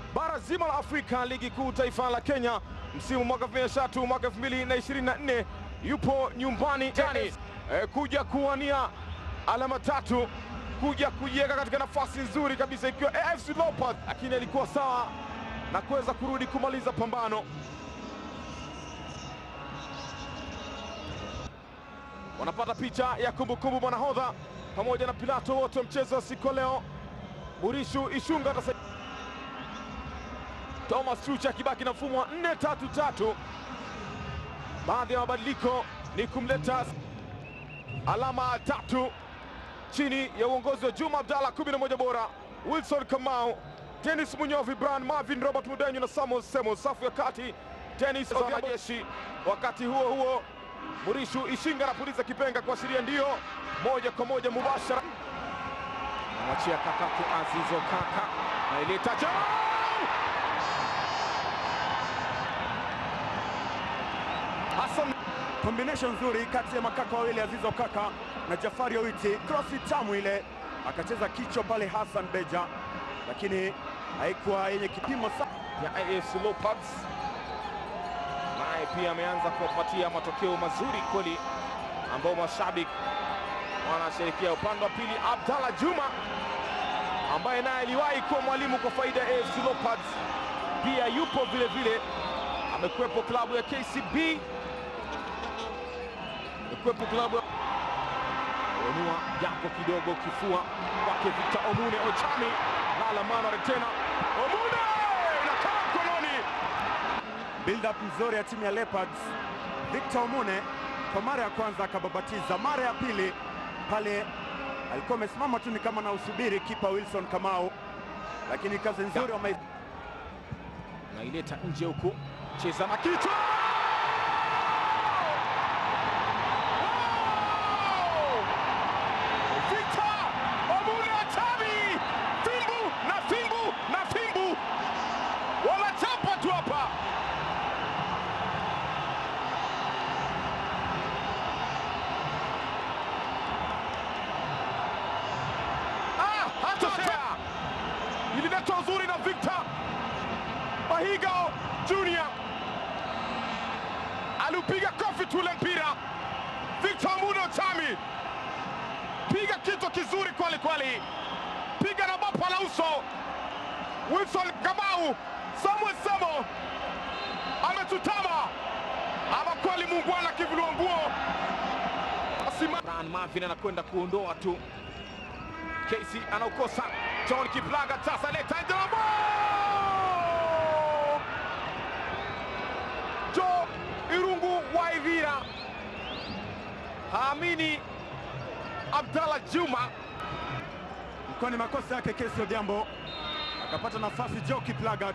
bara zima la Afrika, ligi kuu taifa la Kenya msimu mwaka 2023 mwaka 2024 yupo nyumbani tani eh, kuja kuwania alama tatu, kuja kujiweka katika nafasi nzuri kabisa, ikiwa AFC Leopards, lakini alikuwa sawa na kuweza kurudi kumaliza pambano. Wanapata picha ya kumbukumbu mwanahodha pamoja na Pilato wote wa mchezo wa siku ya leo. Murishu Ishunga atasa Thomas Tucha akibaki na mfumo wa 4-3-3. Baadhi ya mabadiliko ni kumleta alama tatu chini ya uongozi wa Juma Abdalla, 11 bora, Wilson Kamau, Dennis Munyovi, Brian Marvin, Robert Mudenyo na Samuel Semo. Safu ya kati Dennis wanajeshi. Wakati huo huo, Murishu Ishinga anapuliza kipenga kuashiria ndio moja kwa moja mubashara. Anamwachia kakake Azizo Kaka na ileta Hassan, combination nzuri kati ya makaka wawili Azizo Kaka na Jafari Owiti, krosi tamu ile, akacheza kichwa pale Hassan Beja, lakini haikuwa yenye kipimo sana. ya AFC Leopards naye pia ameanza kuwapatia matokeo mazuri kweli, ambao mashabiki wanasherekea. Upande wa pili, Abdalla Juma ambaye naye aliwahi kuwa mwalimu kwa faida ya AFC Leopards pia yupo vile vile, amekuwepo klabu ya KCB, amekuwepo klabu ya onua japo kidogo kifua kwake Victor Omune Ochami lala Manuel tena Omune inakaa mkononi Build up nzuri ya timu ya Leopards. Victor Omune kwa mara ya kwanza akababatiza, mara ya pili pale alikuwa amesimama tu ni kama na usubiri kipa Wilson Kamau, lakini kazi nzuri wame naileta nje huku, cheza na kichwa Wow! Victor Omune Achami, fimbu na fimbu na fimbu, wanachapa tu hapa. Ah, hatosea ililetwa uzuri na Victor Mahiga Junior aliupiga kofi tule mpira. Victor Muno Chami piga kichwa kizuri kweli kweli, piga na bapa la uso. Wilson Kamau, Samuel Semo ametutama, ama kweli muungwana kivulua nguo. Asima- Brian Marvin anakwenda kuondoa tu Casey anaukosa. John Kiplaga sasa leta jambo. Jo Irungu wa Ivira haamini Abdalla Juma ilikuwa ni makosa yake Kesi Odhiambo, akapata nafasi Joe Kiplagat,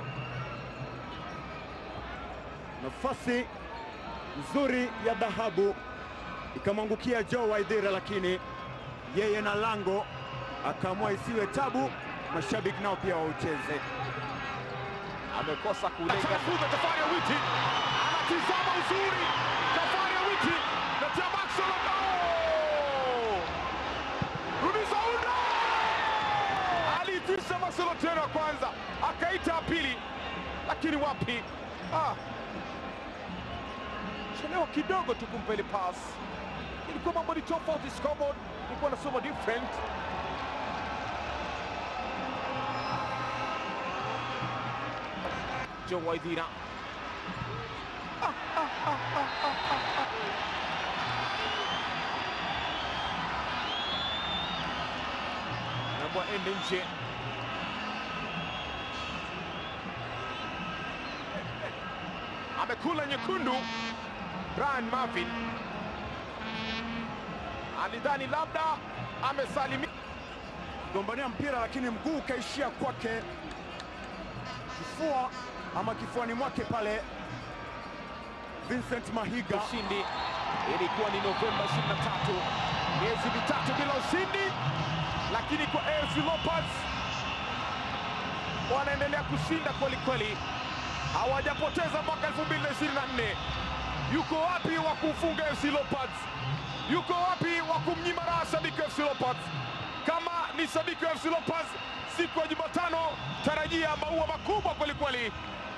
nafasi nzuri ya dhahabu ikamwangukia Joe Waithira, lakini yeye na lango akaamua isiwe tabu, mashabiki nao pia waucheze. amekosa kulenga. Atafuta Jafari Awiti anatizama uzuri. Jafari Awiti na Tiamakson bao. Rudisha unda. Aliitisha Marcelo tena wa kwanza, akaita ya pili, lakini wapi? Ah. Chelewa kidogo tu kumpa ile pass. Ilikuwa mambo ni tofauti, scoreboard ilikuwa nasoma different. Joe Waithira nabwa ende nje. Amekula nyekundu. Brian Marvin alidhani labda amesalimia gombania mpira lakini mguu ukaishia kwake kifua ama kifuani mwake pale Vincent Mahiga. ushindi. Ilikuwa ni Novemba 23, miezi mitatu bila ushindi, lakini kwa AFC Leopards wanaendelea kushinda kweli kweli, hawajapoteza mwaka 2024. Yuko wapi wa kumfunga AFC Leopards? Yuko wapi wa kumnyima raha shabiki wa AFC Leopards? Kama ni shabiki wa AFC Leopards, siku ya Jumatano tarajia maua makubwa. Mali